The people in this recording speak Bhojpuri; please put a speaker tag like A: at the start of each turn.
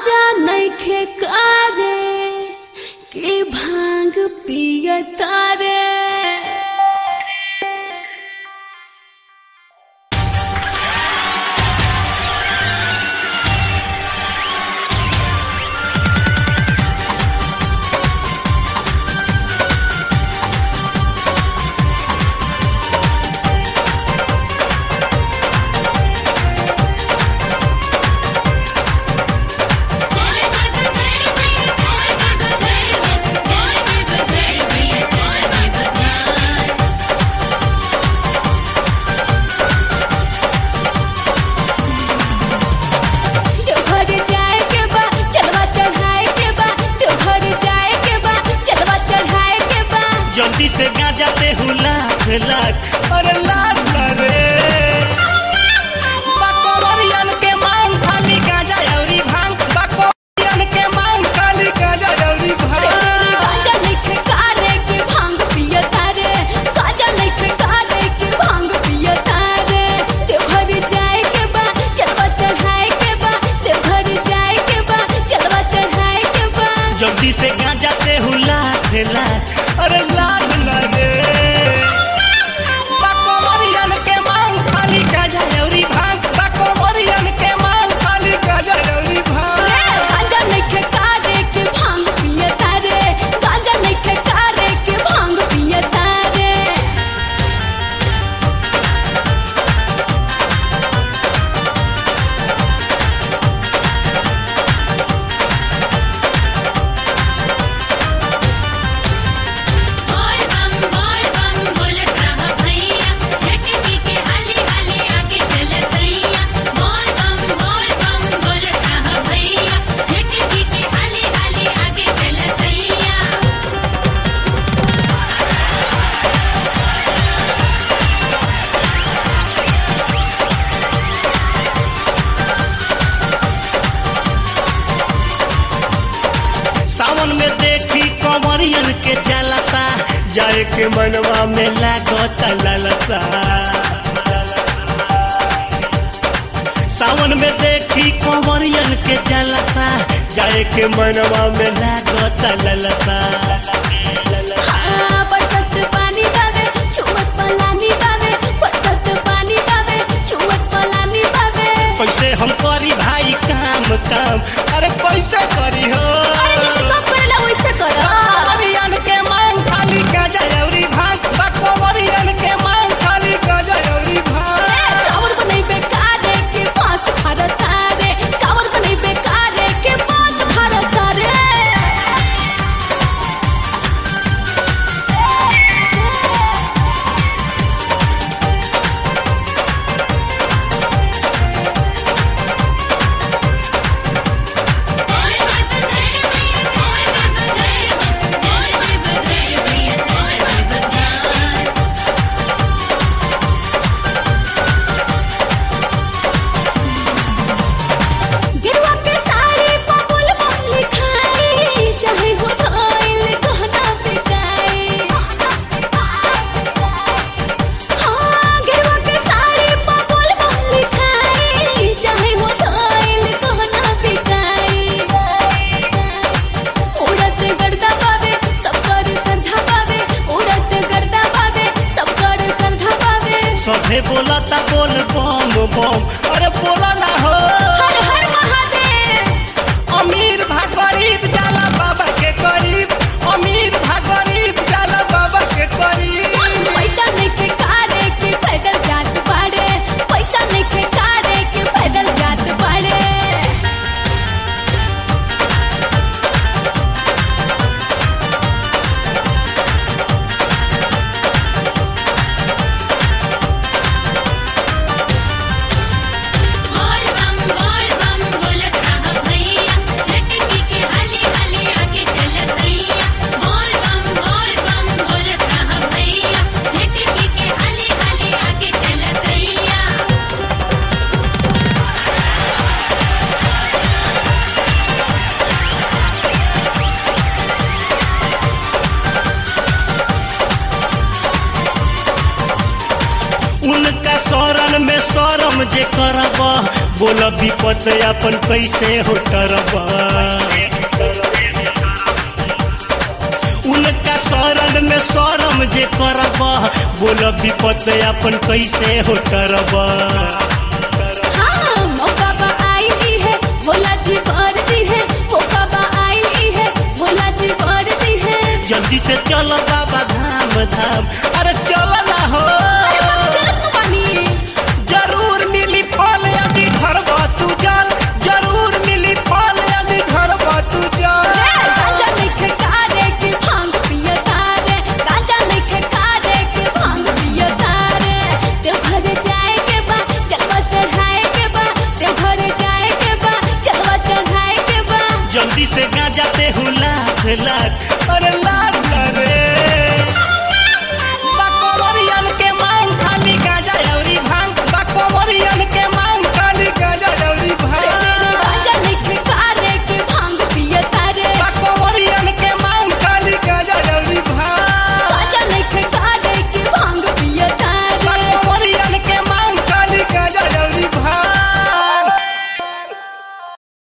A: गांजा नइखे कारे के भांग पियतारे देवघर जाए के बा चलवा चढ़ाए के बा देवघर जाए के बा चलवा चढ़ाए के बा
B: जल्दी से गांजा ते हूँ लाख लाख अरे लाख रे बाकोवरियन के मांग खाली गांजा अउरी भांग बाकोवरियन के मांग खाली गांजा अउरी भांग
A: गांजा नइखे कारे के भांग पियतारे गांजा नइखे कारे के भांग पियतारे देवघर जाए के बा चलवा चढ़ाए के बा देवघर जाए के बा चलवा चढ़ाए के बा
B: जल्दी से गांजा ते हूँ लाख लाख अरे लाख ना रे बाकोवरियन के मांग खाली गांजा अउरी भांग बाकोवरियन के मांग खाली गांजा अउरी भांग
A: गांजा नइखे कारे के भांग पियतारे गांजा नइखे कारे के भांग पियतारे
C: बोल बम बोल बम बोलत रह भैया झटकी के हाली हाली आगे चल सैया बोल बम बोल बम बोलत रह भैया झटकी के हाली हाली आगे चल सैया
B: सावन में देखी कंवरियन के जलसा जाए के मनवा में लागत ललसा सावन में देखी कंवरियन के जलसा जाए के मनवा में लागत ललसा
A: हाँ, बरसत पानी बावे छुअत पलानी बावे बरसत पानी बावे छुअत पलानी बावे
B: कैसे हम करी भाई काम काम अरे कैसे करी हो
A: अरे जैसे सब करेला वैसे करो
B: कंवरियन के मांग खाली गाजा अउरी भांग बा कंवरियन के मांग खाली गाजा अउरी भांग
A: कावर बनई बेकारे के पास भारत रे कावर बनई बेकारे के पास भारत रे
B: विपत अपन कैसे हो टरबा उनका शरण में शरम जे करबा बोल विपत अपन कैसे हो टरबा
A: हाँ मौका बा आई है भोला जी भर दी है मौका बा आई है भोला जी भर दी है
B: जल्दी से चल बाबा धाम धाम अरे चल ना हो
A: अरे बाप चलत नु बानी
B: जरूर मिली फल यदि घर तू जल जरूर मिली फल यदि घर तू जल
A: गाजा नइखे कारे के भांग पिया तारे गाजा नइखे कारे के भांग पिया तारे देव घर जाए के बा जलवा चढ़ाए के बा देव घर जाए के बा जलवा चढ़ाए के बा
B: जल्दी से गाजा पे हूँ लाख लाख